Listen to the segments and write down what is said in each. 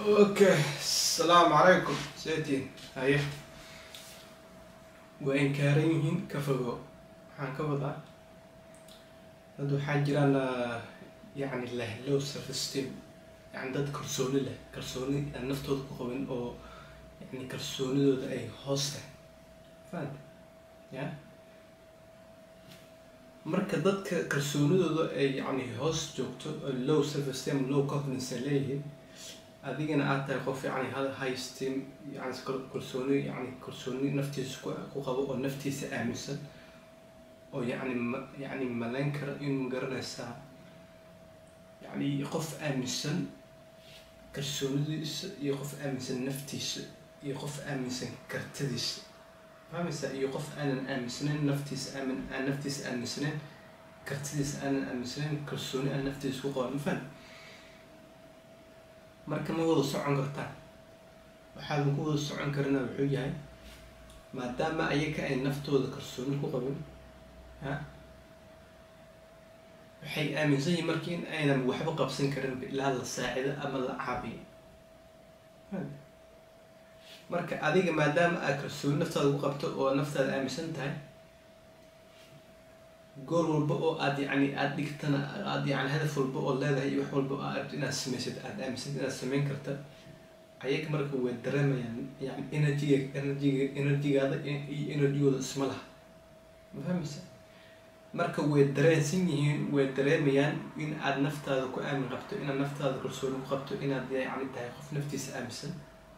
اوكي السلام عليكم seetiin haye waa inkaaran yihiin ka fogo waxaan ka wadaa dad waxaa jiraan yani leh low self esteem yani dad kalsooni leh kalsooni aan naftooda ku qabin oo yani kalsoonidooda ay hoos tahay fahanta ya marka dadka kalsoonidooda ay yani hoos joogto oo low self esteem low confidence ay leeyihiin adigana aad tahay qof yani high esteem yani kalsooni yani kalsooni naftiisa ku ku qabo oo naftiisa aaminsan oo yani ma yani malayn kara inuu garanaysaa yani qof aaminsan kalsoonidiisa iyo qof aaminsan naftiisa iyo qof aaminsan kartadiisa fahmaysaa iyo qof aanan aaminsanayn naftiisa aamin aan naftiisa aaminsanayn kartidiisa aanan aaminsanayn kalsooni aan naftiisa ku qaban mafaham marka ma wada socon kartaan waxaadan ku wada socon karina wuxuu yahay maadaama ayaga ay naftooda kalsooni ku qabin ha waxay aaminsan yihin marka in aynan waxba qabsan karin ilaa la saacido ama la caabiyo marka adiga maadaama aad kalsooni naftaada ku qabto oo naftaada aaminsan tahay goor walba oo aad yani aada dhigtana aad yani hadaf walba oo leedahay iyo wax walba oo aad inaad samaysid aada aaminsan inaad samayn karta ayaga marka way dareemayaan yani energyga energyga energygaada iyo energygooda isma laha ma fahmaysa marka way dareensan yihiin way dareemayaan in aad naftaada ku aamin qabto inaad naftaada kalsooni ku qabto inaad yani tahay qof naftiisa aaminsan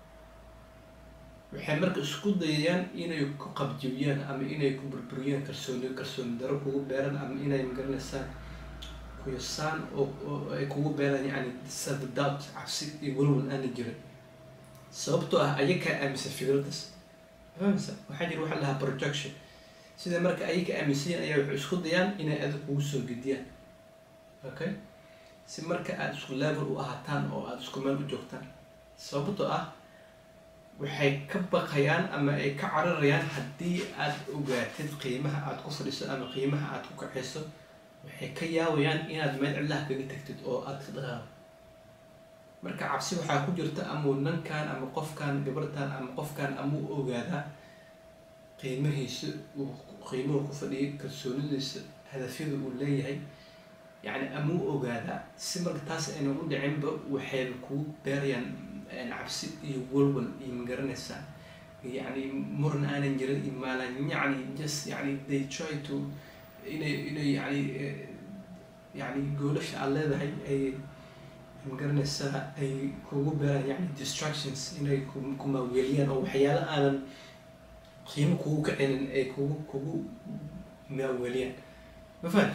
waxay marka isku dayayaan inay ku qabjibiyaan ama inay ku burburiyaan kalsooni kalsooni daro kugu beeraan ama inay magaranaysaa kuyasaan oo oo ay kugu beeraan yani self doubt cabsi iyo walwal aana jirin sababtoo ah ayakaa aaminsan fikradaas fahamsa waxaa jira waxaa lahaa projection sida marka ayaga aaminsanyaen ayaa waxay isku dayaan inay adig kugu soo gediyaan okay si marka aada isku level u ahaataan oo aada isku meel u joogtaan sababtoo ah waxay ka baqayaan ama ay ka cararayaan haddii aad ogaatid qiimaha aada ku fadhiso ama qiimaha aada ku kaxayso waxay ka yaabayaan inaad meel cillaha kaga tagtid oo aada ka dhaqaado marka cabsi waxaa ku jirta amau nankan ama qofkan gabartan ama qofkan amau ogaadaa qiimahiisa uu qiimuhu ku fadhiyay kalsoonidiisa hadafyada uu leeyahay yani amau ogaadaa si marka taas ayna u dhicinba waxayba kugu beerayaan cabsi iyo walwal iyo magaranaysaa yani muran aanan jirin iyo maalan yani just yani they try to inay inay yani yani goolasha aad leedahay ay magaranaysaa ay kugu beeraan yani distractions inay ku maaweeliyaan oo waxyaala aanan qiimo kugu kacinin ay kugu kugu maaweeliyaan ma fahan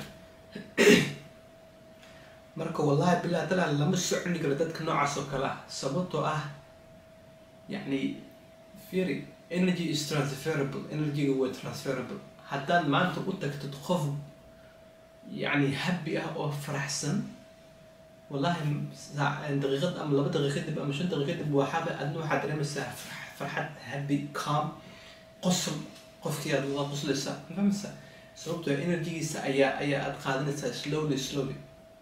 marka wallahi billahi taala lama soconi karo dadka noocaas oo kale ah sababtoo ah yani firi energy is transferable energyga waa transferable haddaad maanta u tagtid qof yani happy ah oo faraxsan wallahi daqiiqad ama laba daqiiqa dib ama shan daqiiqa dib waxaaba adna waxaad dareemaysaa farxad happy calm qosol qofkii aad wada qoslaysaa fahmaysaa sababtoo energygiisa ayaa ayaa aad qaadanaysaa slowly slowly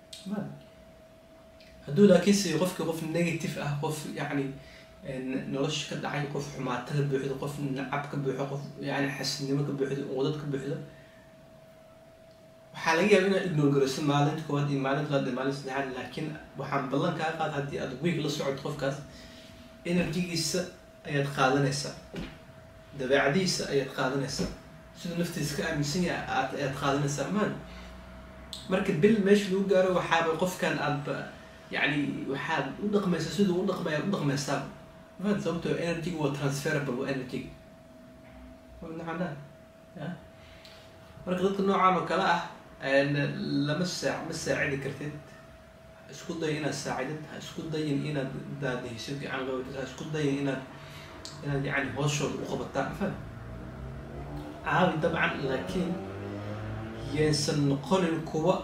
hadduu laakiin si qofki qof negative ah qof yani nolosha ka dhacay qof xumaato ka buuxdo qof nacab ka buuxo qof yani xasinimo ka buuxdo uqdad ka buuxdo waxaa laga yaaba inaad ignore garayso maalinta koowaad iyo maalinta labaad iyo maalinta saddexaad laakiin waxaan ballan kaa qaada haddii aad week la socod qofkaas energygiisa ayaad qaadanaysaa dabeecadiisa ayaad qaadanaysaa siduu naftiisa ka aaminsan yahay aad ayaad qaadanaysaa maan marka bil meesha lagu gaaro waxaaba qofkan aadba yani waxaad u dhaqmaysaa siduu u dhaqmaya u dhaqmaysaa maan sababtoo energyga waa transferable waa energyga nacana ya marka dadka noocaan oo kale ah lama saa ma saacidi kartid isku day inaad saacidid ha isku dayin inaad daadihsid gacan qabatid ha isku dayin inaad inaad yani hooshooda u qabataa faham caawi dabcan laakiin yaysan noqonin kuwa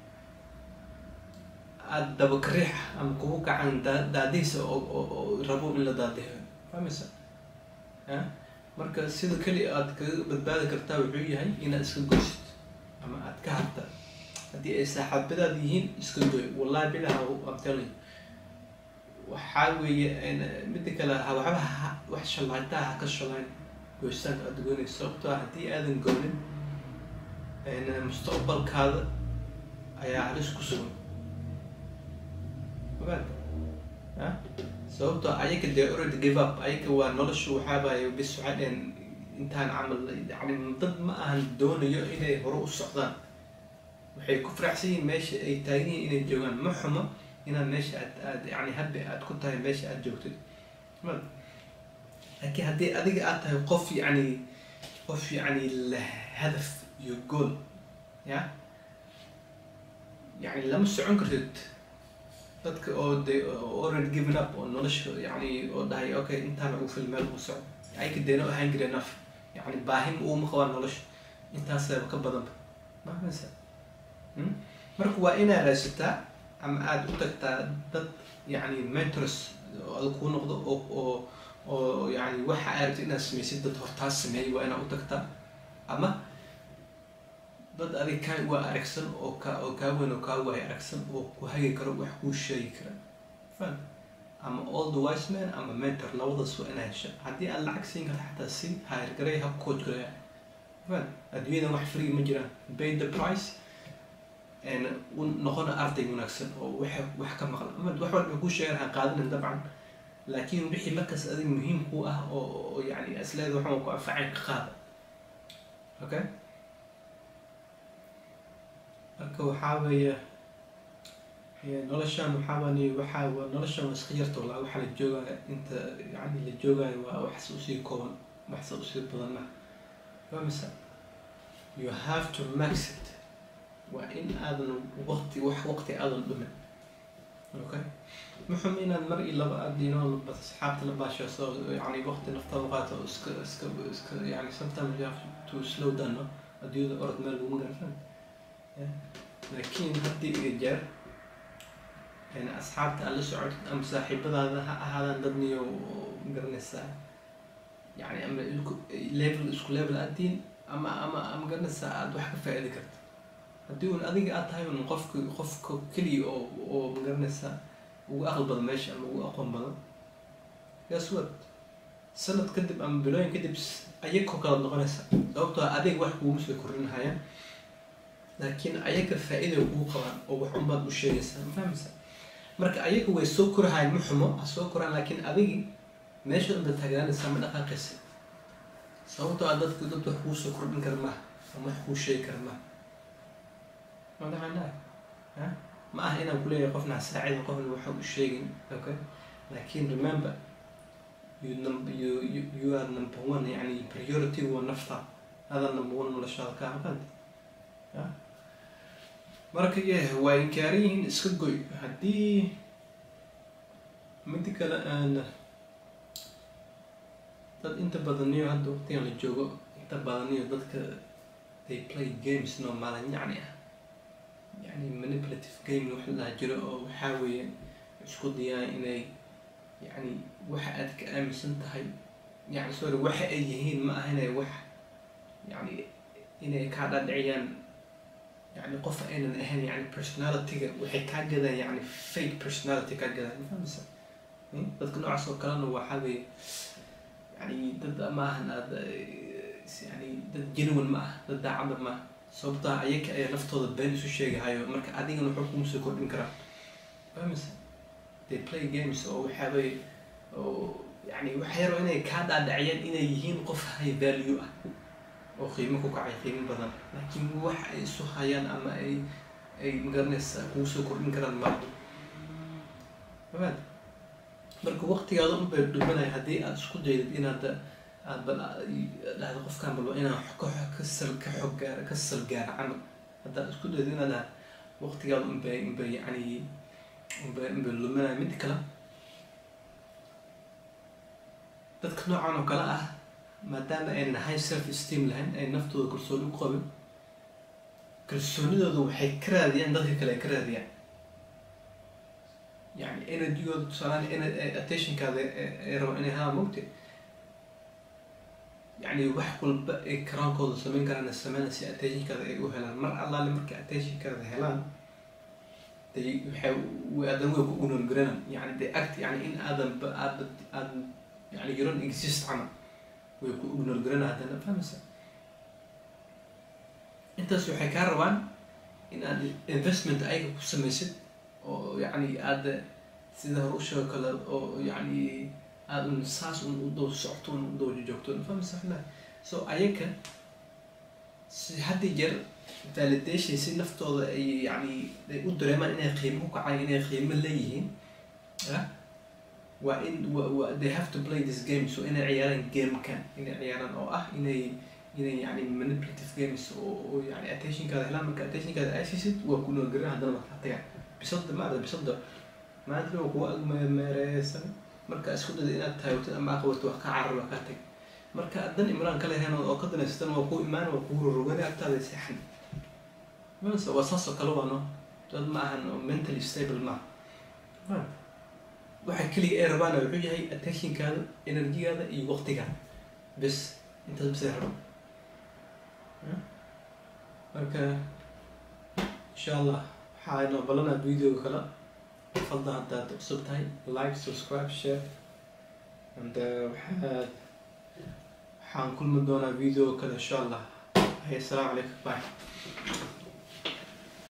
aada dabakariix ama kuwa gacan daa daadihiisa oo oo rabo in la daadihiyo fahmaysa ya marka sida keli aad kaga badbaadi kartaa wuxuu yahay inaad iska goysid ama aad ka harta haddii ay saaxaabadaad yihiin iska goy wallahi bilaha am telling waxaa weeye midda kale ha waxba ha wax shallaytaha ha ka shalayn goystaanka aada goynayso sababtoo ah haddii aadan goonin mustaqbalkaada ayaa halis ku sugan ogaad a sababtoo ayaga dee already give up ayaga waa nolosha waxaabaay bis waxaa dhehen intaan camal yani dad ma ahan doonayo inay hore u socdaan waxay ku faraxsan yihiin meesha ay taagan yihiin inay joogaan ma xumo inaad meesha aad aad yani habbi aad ku tahay meesha aad joogtid ma laakiin haddii adiga aad tahay qof yani qof yani leh hadaf iyo gool ya yani lama socon kartid dadka oo de already given up oo nolosha yani oo dhahay okay intaan ugu fil meel ugu socdo ayka deeno ahaan jire naf yani baahim uuma qabaan nolosha intaasaba ka badanba mafahmaysa marka waa inaad raadsataa ama aada u tagtaa dad yani mentors oo adag kuu noqdo oo oo oo yani waxa aad rabto inaad samaysid dad hortaas sameeyay waa inaad u tagtaa ama dad adig kaa waa aragsan oo ka oo kaa weyn oo kaa waay aragsan oo ku hagi karo wax kuu sheegi kara fan ama all the wise man ama mentor labadaas waa inaa hesha haddii aad lacag siin karta xataa si hayr garay ha coach garaya fan adduunyadan wax free ma jiraan pay the price u noqona arday wanaagsan oo wax wax ka maqla ama wax walba kuu sheegan ha qaadanin dabcan laakiin wixii markaas adig muhiim ku ah oo oo yani asleeda waxaan ku anfacayn ka qaada okay marka waxaa weeye noloshan waxaabani waxaa waa noloshan waa iska yarta walaa waxaa la joogaya inta yani la joogayo waa waxse usii kooban waxse usii badan ma famisa you have to max it waa in aadan waqti wax waqti aadan dhumin okay muxum inaad mar iyo laba aadino asxaabta la baashayso yani waqti naftaada qaato iska iska iska yani sometimes you have to slow down no adduunyada orod meel lagu garafan laakiin haddii iyo jeer asxaabta aad la socotid ama saaxiibadaada ha ahaadaan dad niyo garanaysaa yani ama level isku level aadiin ama ama ama garanaysaa aada wax ka faa-iidi karta haddii un adiga aad tahay un qofka qofka keliya oo oo magaranaysaa ugu aqal badan meesha ama ugu aqoon badan guess what sanad kadib ama bilooyin kadib ayagoo kala noqonaysa sababtoo adeeg wax kuuma soo kordhinahayaan laakiin ayaga faa-ida kugu qabaan oo wax unbaad u sheegaysaa ma fahmaysa marka ayaga way soo korahayan ma xumo ha soo koraan laakiin adigi meesha unba taagnaanaysaa ma dhaqaaqaysa sababtoo a dadka dad wax kuu soo kordhin kara maaha ama wax kuu sheegi kara maaha madaxanaa ha ma aha inaan kuleeyahay qofna saacida qofna waxa u sheegin okay laakiin remember you num you you you are number one yani priority waa nafta adaa number one noloshaada ka aqaan ya marka yeh waa inkaaran yihiin iska goy haddii midi kale aan dad inta badaniyo hadda waqtigan la joogo inta badaniyo dadka they play games no maalin yacni ah yani manipulative game wax la jiro oo waxaa weeye isku dayaan inay yani waxa aad ka aaminsan tahay yani sorry waxa ay yihiin ma aha inay wax yani inay kaa dhadhiciyaan yani qof aynan ahayn yani personalityga waxay kaa gadaan yani fake personality kaa gadaan mafahmaysa dadka noocaas oo kalena waxaa weeye yani dad ma ahan aada yani dad genuine ma ah dad daacadda ma ah sababtaa ayaga ayaa naftooda been isu sheegahayo marka adigana wuxuu kuma soo kordhin karaa fahmaysa they play games oo waxaabay oo yani waxa yaro inay kaa dhaadhaciyaan inay yihiin qof high value ah oo qiimo ku kacay qiimo badan laakiin wax ay isu hayaan ama ay ay magaranaysa kugu soo kordhin karaan ma fahmaad marka waqtigaada un bay dhumanaya haddii aada isku daydid inaad aad bal dhahda qofkan balba inaan kasal ka xog gaara ka sal gaara camal haddaad isku daydo inaad dhahda waqtigaada unbay unbay yani unbay unbay luminaya mid kale dadka noocan oo kale ah maadaama aynan high self esteem lahayn ay naftooda kalsooni ku qabin kalsoonidooda waxay ka raadiyaan dadka kale ay ka raadiyaan yani energygooda tusaalaan attentionkaada ay rabaan inay haa mogte yani wax walba ay karaankooda samayn karaan sameyn si attentionkaada ay u helaan mar allaale markay attentionkaada helaan they waxay haddana way ku ignore garanan yani they act yani in aadan ba aada aadan yani you don't exist camal way ku ignore garana haddana fahmaysa intaas waxay kaa rabaan in aad investment ayaga ku samaysid oo yani aada sida hore usheego kale oo yani aada un saas un u dow socto un u dow joogto fahmaysa xilaa so ayaga si hadda jeer validation si naftooda ay yani ay u dareemaan inay qiimo ku kacaan inay qiimo leeyihiin ah waa in wa wa they have to play this game so inay ciyaaraan gamekan inay ciyaaraan oo ah inay inay yani manipulative games oo oo yani attentionkaada helaan marka attentionkaada ay siisid waa ku noolgarin haddana markaa tagaan bisada maada bisada maanta waa kuwa agmeereysan marka isku dada inaad taagtid ama aqabato wax ka carar waa kaa tag marka dan imraan kale heen oo ka danaysatan waa ku imaan waa kugu rorogani agtaada seexan mase waa saas oo kale waa no dad ma ahan oo mentally stable maaha waxa keliga ee rabaana wuxuu yahay attentionkaada energigaada iyo waqtigaada bes intaas bas ay rabaan marka insha allah waxaa inoo balanaa videoga kale fadla haddaad cusub tahay like subscribe share and waxaad waxaan kulmi doonaa video kale insha allah hay assalaamu calaykum bye